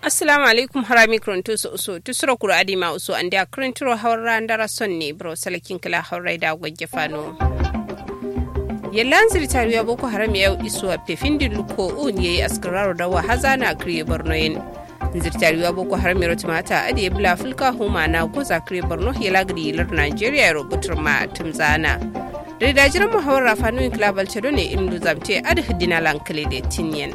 assalamu alaikum harami kronto so so tusura kura adima uso ande akrintiro hawra ndara sonne bro salakin kala hawra da gogge fano yallan zirtariya boko haram yau isuwa pefindi luko un yayi askararo da wa hazana kriye borno yin zirtariya boko haram yaro tumata adi ya bula fulka huma na goza kriye borno ya lagri lar nigeria rubutur ma tumzana da dajiran muhawar fanuyin kilabal cedo ne imdu zamte adi hidina lankale da tinyen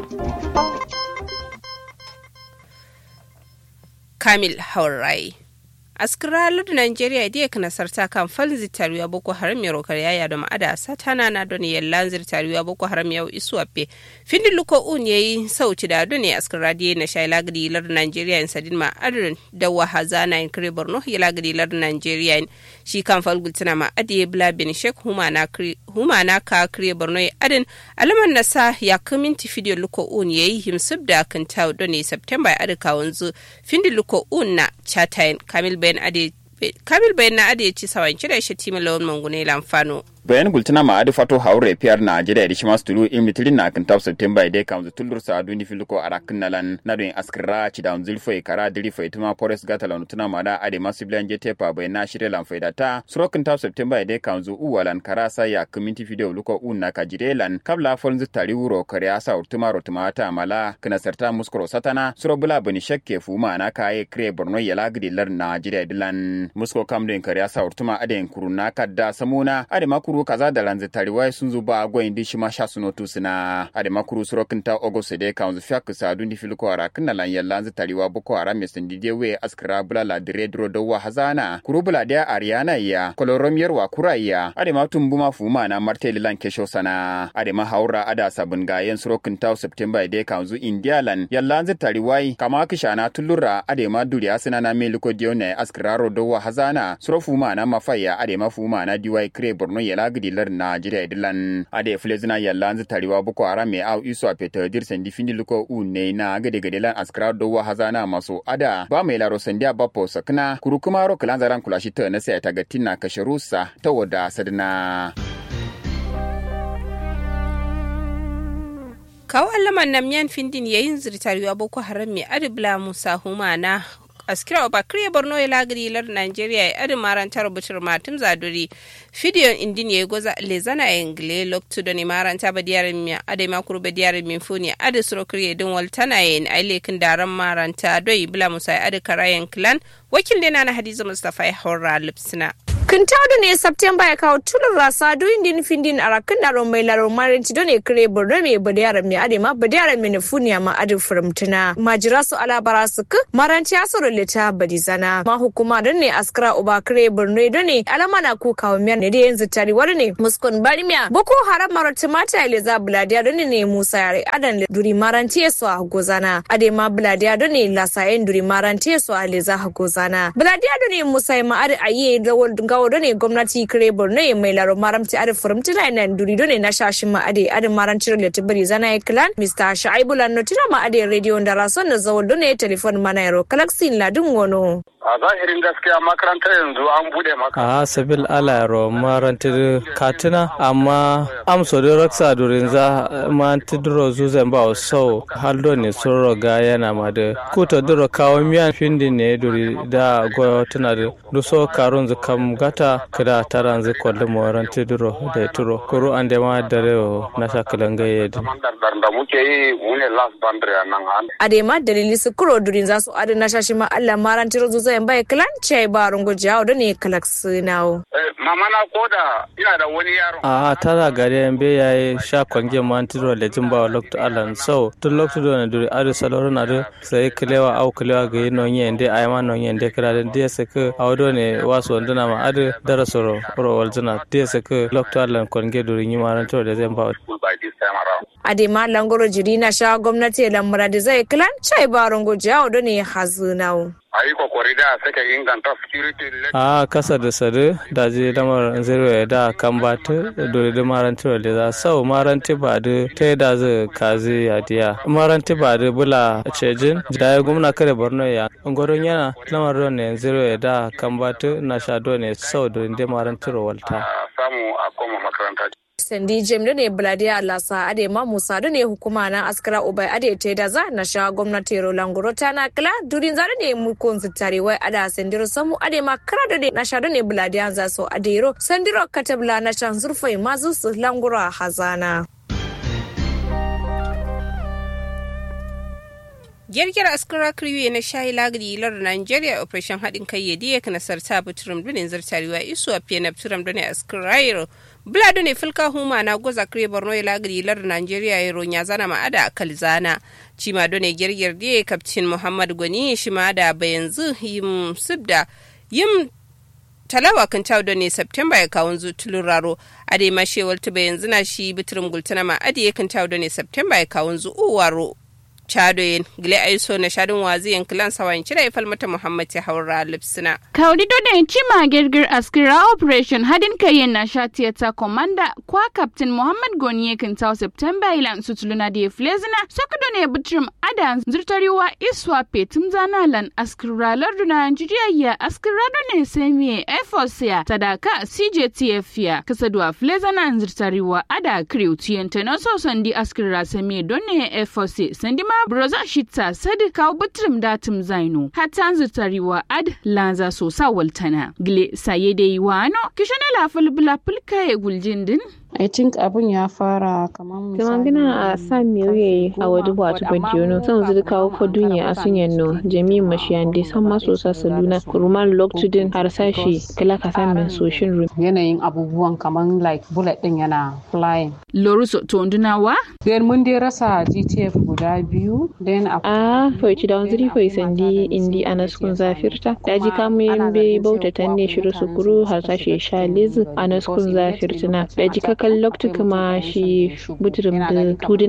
kamil haurai askiralar nigeria dia kana sarta kan fal zitariya boko haram ya rokar yaya da ma'ada satana na don yallan zitariya boko haram ya isu appe findi luko un yayi sauti da don askira dia na shay lagdi lar nigeria in sadin ma adrin da wahaza na in kare borno ya lagdi lar nigeria in shi kan fal gultina ma adi bla bin shek huma na huma na ka kare borno ya adin alaman nasa ya kaminti video luko un yayi himsub da kan taw don september ya adika wanzu findi luko un na chatayin kamil bayan ade kamil bayan na ade ci sawan kira shi tima lawan mangune lamfano bayan gultina ma adi fato haure piyar na ajira di shimas tulu imi tilin na kan tafsir timba ide kan zu tulur sa duni filiko arakin nalan na don askira ci da unzil foi kara diri foi tuma forest gata lanu tuna ma da ade masu bilan je tepa bayan na shirye lan faida ta surokin tafsir timba ide kan zu uwalan kara sa ya community video luko un na ka jire lan kabla fon zu tari wuro kare asa urtuma rotuma ta mala kana sarta muskuro satana suro bula bani shakke fuma na kaye kre borno ya lagdi lar na jire dilan musko kamden kare asa urtuma ade kuruna kadda samuna ade makuru makuru kaza da ranzi tariwai sun zo ba gwayin di shima sha suno tu suna ade makuru surokin ta ogost de kan zu fiyak sa dun di filko ara kinna lan yalla ranzi tariwa boko ara me sun dide we askra bula la dire dro do wa hazana kuru bula de ariana ya kolorom yerwa kuraya ade ma tumbu ma fuma na marteli lan kesho sana ade ma haura ada sabun gayen surokin ta september de kan zu india lan yalla ranzi tariwai kama kishana tullura ade ma duri asina na me liko dione askra ro do wa hazana suro fuma na mafaya ade ma fuma na diwai kre borno yala gidilar Najeriya dilan ade flezina yalla anzi tariwa boko haram me au iso a peta dir sendi findi luko une na gade gade lan askra do wa hazana maso ada ba mai laro sendi a bapo sakna kuru kuma ro kalan zaran kulashi ta na sai ta gatina kasharusa ta wada sadna kawo allaman nan miyan findin yayin zirtariwa boko haram mai adibla musa humana askira oba kriye borno ya lagiri lar nigeria ya adi marantar butur matum zaduri fidiyon indin ya goza lezana ya ingle loktu da ni maranta ba diyarin mi adi makuru ba diyarin min funi adi suro kriye din waltana ya yin ailekin daren maranta doi bila musa ya adi karayen clan wakil dina na hadiza mustapha ya haura lipsina kintado ne september ya kawo tulun rasa doyin din findin a rakin daron mai laro marinci don ne kire borno mai badiyar mai adema badiyar mai nufuniya ma adi furamtuna majira su alabara su ku maranci ya suru lita badizana ma hukuma don ne askara uba kire borno don ne alama na ku kawo miyar ne da yanzu tari wani ne muskun barimiya boko haram marati mata ya leza buladiya don ne musa yare adan duri maranci ya su a gozana adema buladiya don ne lasayen duri maranci ya su a leza gozana buladiya don ne musa ya ma'adi a yi rawar gawo ne gwamnati kire borno ya mai laro maramti adi furamti na ina duri ne na shashin ma adi adi maranci da tibiri zana ya kilan mr shaibu lanno tina ma adi radio da rason da zawon ne telefon mana yaro kalaksin ladin wono. a zahirin gaskiya makarantar yanzu an bude maka a sabil alayro marantir katina amma amso da raksa durin za ma tidro zuzan ba so haldo ne sun roga yana ma da kuta duro kawo miyan findi ne duri da go tana da duso karun zu kam gata kada taran zu kwallo moran tidro da turo kuru an da ma dare na shakalan gaye da da muke yi mu ne last boundary a nan an adema dalili su kuro durin za su adana shashi ma Allah marantir zuzan zai bai kalan ce ba rungu jawo da ne kalak sinawo. mama na koda ina da wani yaro. a tara gari yan be ya yi sha kwange man tiro da jin bawa lokto alan so tun lokto do na duri adu saloro na do sai kilewa au kilewa ga yin nonye ende ay ma nonye ende kira da dia se ke awdo ne waso ndana ma adu dara soro ro waljina dia se ke lokto alan kwange duri ni maran to da zan bawa. adema langoro jiri na sha gwamnati lamura da zai kilan cai ba rungu jawo da ne hazunawo. a yi kokori da sake inganta security a kasa da sadu da je lamar zero ya da kan ba ta dole da maranti da za sau maranti ba da ta da zai kazi ya diya maranti ba da bula cejin da ya gumna kare borno ya gwaron yana lamar ron ne zero ya da kan ba ta na sha ne sau da inda maranti walta samu a koma makaranta sandi jem da ne bladiya lasa ade ma musa da ne hukuma na askara ubai ade te da za na sha gwamnati roland ta na kila durin za da ne mu kun zitare wai ada sandiro samu ade ma kara da ne na sha da ne bladiya za so ade ro sandiro katabla na shan zurfai mazu su langura hazana. girgir askara kriwe na shayi lagri lar nigeria operation haɗin kai ya diya kana sarta buturum dunin zartarewa isu a fiye na buturum dunin askarairo bula dune filka huma na goza kire borno ya lagri lar nigeria ya ronya zana ma'ada a kalzana cima dune girgir diya kaptin muhammad gwani shi ma da bayanzu yim subda yim talawa kan tawo ne september ya kawun zutulun raro a dai ma shewar tuba yanzu na shi biturum gultuna ma adi ya kan tawo ne september ya kawun zu uwaro chadoyin gile aiso na shadin wazi yankilan sawan cire ifal mata muhammad ya haura lipsina kaudi dodon cima girgir askira operation hadin kayen na sha tiyata komanda kwa captain muhammad goniye kintaw september ilan sutuluna da flezina sokudo ne butrum ada zurtariwa iswa petum zanalan askira larduna nigeria ya askira ne semiye efosia sadaka cjtf ya kasadwa flezina zurtariwa ada kriw tiyanta na so sandi askira semiye donne efosia sandi ma broza shita sadi kawo butrim datum zaino hatan zutariwa ad lanza so sa waltana gile saye da yi wano kishana la fulbula fulka ya guljin din I think abun ya fara kamar misali. Tumangina a sa miyoye a wadi watu bandiyono son zuri kawo ko dunya a sunyan no jami mashiyande san maso sa saluna kuruman loktudin har sashi kala ka san min soshin ru. Yanayin abubuwan kamar like bullet din yana flying. Loruso tondunawa? Then mun dai rasa GTF guda biyu. Then a faici da wanzuri fai sandi indi anaskun zafirta. Daji kamu yin bai bautatan ne shiru sukuru har sashi sha lizu anaskun zafirtina. Daji ka kan loktu kuma shi buturum da tudun